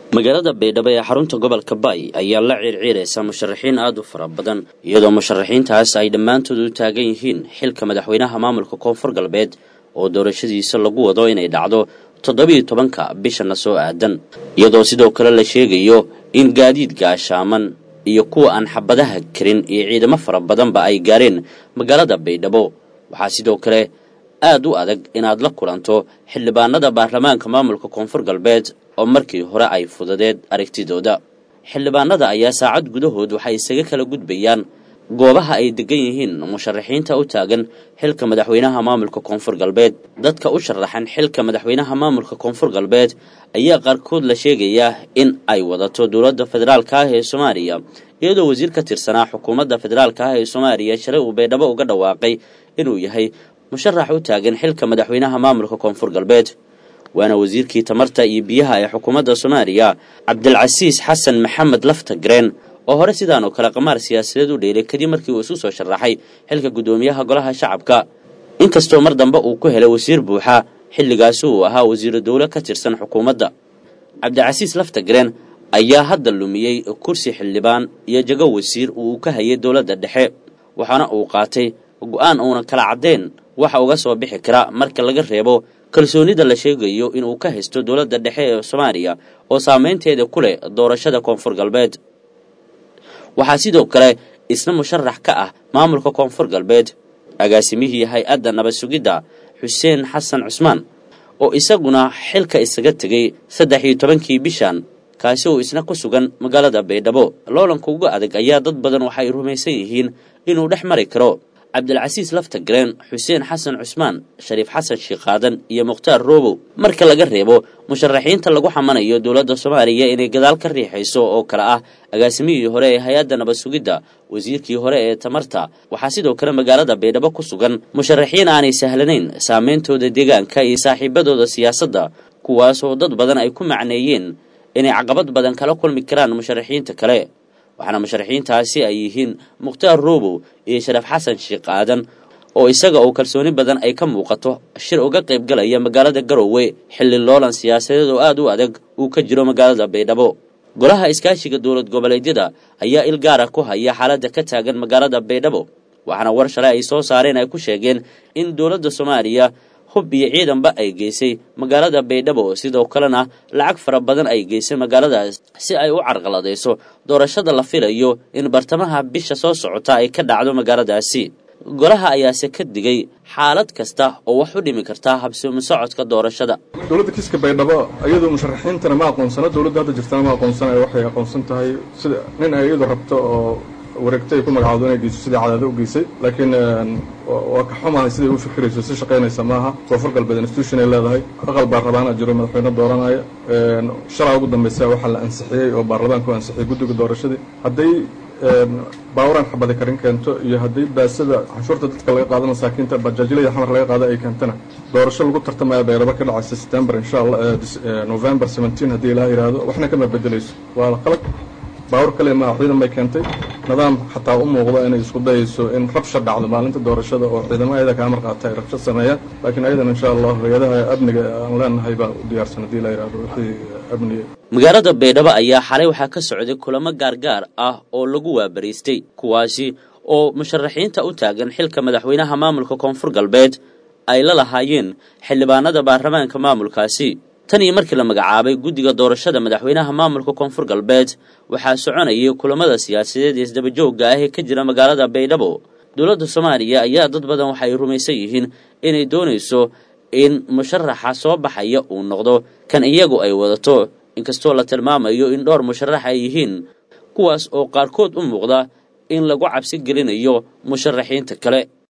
magaalada baydhabo ee xarunta gobolka baay ayaa la ciirciiraysa musharaxiin aada u fara badan iyadoo musharaxiintaas ay dhammaantood u taagan yihiin xilka madaxweynaha maamulka koonfur galbeed oo doorashadiisa lagu wado inay dhacdo toddobiiyo tobanka bishana soo aadan iyadoo sidoo kale la sheegayo in gaadiid gaashaaman iyo kuwa aan xabadaha karin iyo ciidamo fara badanba ay gaareen magaalada baydhabo waxaa sidoo kale aada u adag inaad la kulanto xildhibaanada baarlamaanka maamulka koonfur galbeed oo markii hore ay fudadeed aragtidooda xildhibaanada ayaa saacad gudahood waxay isaga kala gudbayaan goobaha ay degan yihiin musharaxiinta u taagan xilka madaxweynaha maamulka koonfur galbeed dadka u sharaxan xilka madaxweynaha maamulka koonfur galbeed ayaa qaarkood la sheegayaa in ay wadato dowladda federaalka ah ee soomaaliya iyadoo wasiir ka tirsanaa xukuumadda federaalka ah ee soomaaliya shalay uu baydhabo uga dhawaaqay inuu yahay musharax u taagan xilka madaxweynaha maamulka koonfur galbeed waana wasiirkii tamarta iyo biyaha ee xukuumadda soomaaliya cabdilcasiis xasan maxamed laftagreen oo hore sidaan oo kale qamaar siyaasadeed u dheelay kadib markii uu isu soo sharaxay xilka guddoomiyaha golaha shacabka inkastoo mar dambe uu ku helay wasiir buuxa xilligaasi uu ahaa wasiiro dowle ka tirsan xukuumadda cabdicasiis laftagreen ayaa hadda lumiyey kursi xildhibaan iyo jago wasiir uu ka hayay dowladda dhexe waxaana uu qaatay go-aan uuna kala caddeyn waxa uga soo bixi kara marka laga reebo kalsoonida la sheegayo inuu ka haysto dowladda dhexe ee soomaaliya oo saameynteeda ku leh doorashada koonfur galbeed waxaa sidoo kale isna musharax ka ah maamulka koonfur galbeed agaasimihii hay-adda nabad sugidda xuseen xasan cusmaan oo isaguna xilka isaga tegay saddex iyo tobankii bishan kaasi oo isna ku sugan magaalada baydhabo loolanka uga adag ayaa dad badan waxay rumaysan yihiin inuu dhex mari karo cabdilcasiis laftagreen xuseen xasan cusmaan shariif xasan shiiqaadan iyo mukhtaar roobow marka laga reebo musharaxiinta lagu xamanayo dowladda soomaaliya inay gadaal ka riixayso oo kale ah agaasimihii hore ee hay-adda nabad sugidda wasiirkii hore ee tamarta waxaa sidoo kale magaalada baydhabo ku sugan musharaxiin aanay sahlanayn saameyntooda deegaanka iyo saaxiibadooda siyaasadda kuwaas oo dad badan ay ku macneeyeen inay caqabad badan kala kulmi karaan musharaxiinta kale waxaana musharaxiintaasi ay yihiin mukhtaar roobow iyo sharaef xasan sheekh aadan oo isaga oo kalsooni badan ay ka muuqato shir uga qayb galaya magaalada garowe xilli loolan siyaasadeed oo aada u adag uu ka jiro magaalada baydhabo golaha iskaashiga dowlad goboleedyada ayaa il gaara ku haya xaaladda ka taagan magaalada baydhabo waxaana war shalay ay soo saareen ay ku sheegeen in dowladda soomaaliya hub iyo ciidanba ay geysay magaalada baydhabo sidoo kalena lacag fara badan ay geysay magaaladaas si ay u carqaladayso doorashada la filayo in bartamaha bisha soo socota ay ka dhacdo magaaladaasi golaha ayaase ka digay xaalad kasta oo wax u dhimi karta habsoomi socodka doorashada dowladda kiiska baydhabo iyadoo musharaxiintana ma aqoonsano dowladda hadda jirtana ma aqoonsana waxay aqoonsan tahay sida nin ay iyadu rabto oo wareegto ay ku magacaado inay geyso sidii cadaado u geysay laakiin waa ka xumahay siday u fikirayso si shaqaynaysa maaha koonfur galbeed institution ay leedahay aqal baarlamaana jiro madaxweyne dooranaya shalaa ugu dambaysa waxaa la ansixiyey oo baarlamaanka u ansixiyey guddiga doorashadii hadday baawaran xabadi karin keento iyo haddii baasada canshuurta dadka laga qaado masaakiinta bajaajilada xamar laga qaado ay keentana doorasho lagu tartamaya baydhabo ka dhacaysa september insha allah november seventeen haddii ilaah yidhaahdo waxna kama bedelayso waa qalad baawar kale maa ciidan bay keentay nidaam xataa u muuqdo inay isku dayayso in rabsha dhacdo maalinta doorashada oo ciidamo ayada kaa marqaata ay rabsho sameeyaan laakiin ayadan insha allah hay-adaha amniga aan leenahay baa u diyaarsan haddii la yidhahdo wixii amniga magaalada baydhabo ayaa xalay waxaa ka socday kulamo gaargaar ah oo lagu waabariistay kuwaasi oo musharaxiinta u taagan xilka madaxweynaha maamulka koonfur galbeed ay la lahaayeen xildhibaanada baarlamaanka maamulkaasi tan iyo markii la magacaabay guddiga doorashada madaxweynaha maamulka koonfur galbeed waxaa soconayay kulamada siyaasadeed ee isdabajoogga ah ee ka jira magaalada baydhabo dowladda soomaaliya ayaa dad badan waxay rumaysan yihiin inay doonayso in musharaxa soo baxaya uu noqdo kan iyagu ay wadato inkastoo la tilmaamayo in dhowr musharax ay yihiin kuwaas oo qaarkood u muuqda in lagu cabsi gelinayo musharaxiinta kale